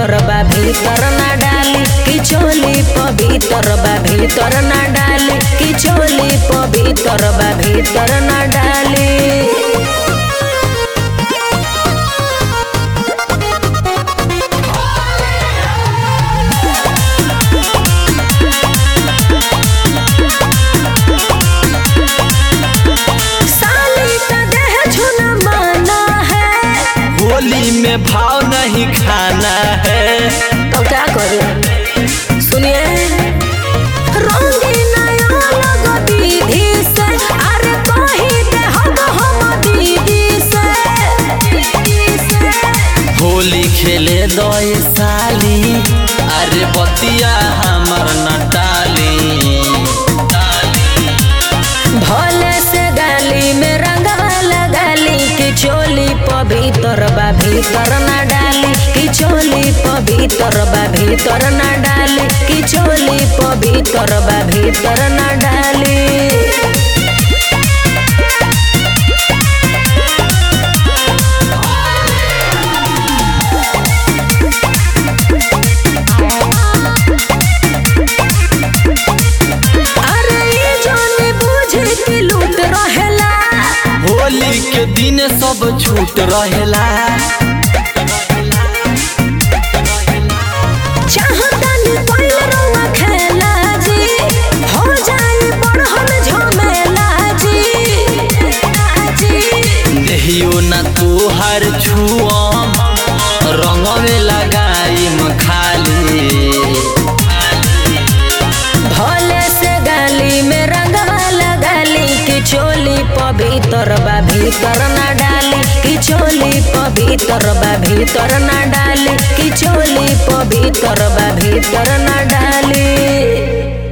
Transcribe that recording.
पवित्र बा भीतर ना डाली कि चोली पवित्र बा भीतर ना डाली कि चोली पवित्र बा भीतर ना डाली साली का देह छूना माना है होली में भाव नहीं खाना है तो क्या करे सुनिए रंगीन अलग दीदी से अरे कही दे हम हम दीदी से दीदी से होली खेले दो ये साली अरे बतिया हमर नटाली भोले से गाली में रंगवा लगाली कि चोली पवित्र बा भीतर ना डाली कि चोली पवित्र बा भीतर ना डाली कि चोली पवित्र बा भीतर ना डाली अरे ये जाने बूझे कि लूट रहेला होली के दिन सब छूट रहेला चाहतानी कोई रवा खेला जी हो जाए बड़हन झमेला जी जी देहियो ना तू हर छुअम रंग में लगाई खाली भोले से गाली में रंगवा लगाली कि चोली पवित्र बा भीतर ना डाली कि चोली पवित्र बा भीतर ना डाली कि चोली पवित्र बा भीतर ना डाली